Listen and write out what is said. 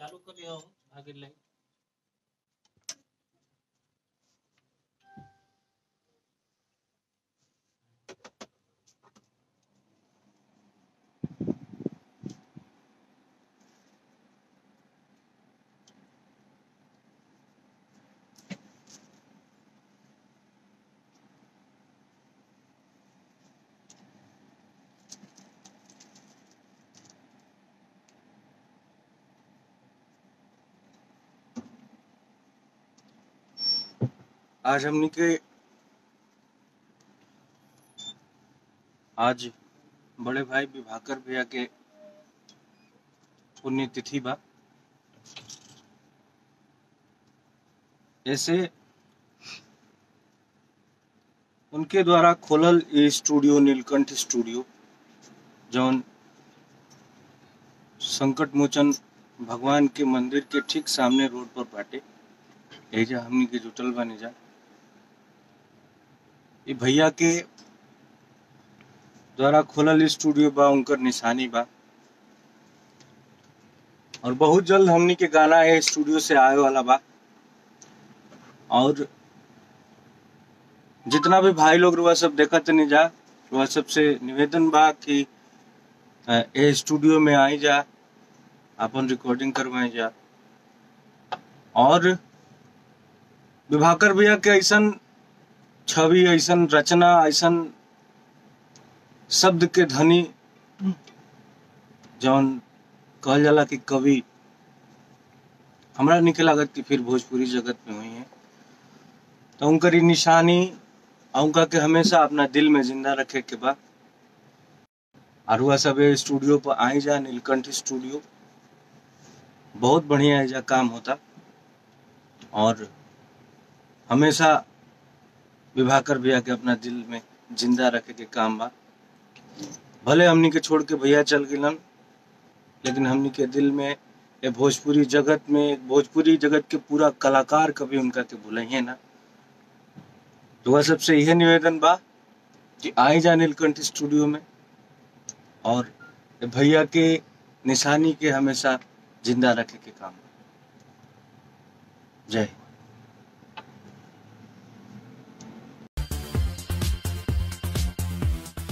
चालू करियो आगे लाइन आज हमनी के आज बड़े भाई विभाकर भैया के पुण्यतिथि बा ऐसे उनके द्वारा खोलल ये स्टूडियो नीलकंठ स्टूडियो जौन संकट मोचन भगवान के मंदिर के ठीक सामने रोड पर बाटे एजा हमनी के जुटल बानी जा ये भैया के द्वारा खोलल स्टूडियो बा उनकर निशानी बा और बहुत जल्द हमनी के गाना है स्टूडियो से आए वाला बा और जितना भी भाई लोग रुआ सब देखत नहीं जा रुआ सबसे निवेदन बा कि अ, ए स्टूडियो में आई जा अपन रिकॉर्डिंग करवाए जा और विभाकर भैया के ऐसन छवि ऐसन रचना ऐसन शब्द के धनी जौन कहल जाला कि कवि हमरा निके लागत कि फिर भोजपुरी जगत में हुई है तो उनकर ई निशानी और उनका के हमेशा अपना दिल में जिंदा रखे के बा और वह सब ए स्टूडियो पर आई जा नीलकंठ स्टूडियो बहुत बढ़िया एजा काम होता और हमेशा विभाकर भैया के अपना दिल में जिंदा रखे के काम बा भले हमनी के छोड़ के भैया चल गिलन लेकिन हमनी के दिल में ये भोजपुरी जगत में भोजपुरी जगत के पूरा कलाकार कभी उनका के भूलिए ना तो वह सबसे यह निवेदन बा कि आए जा नीलकंठ स्टूडियो में और ये भैया के निशानी के हमेशा जिंदा रखे के काम बा। जय हिंद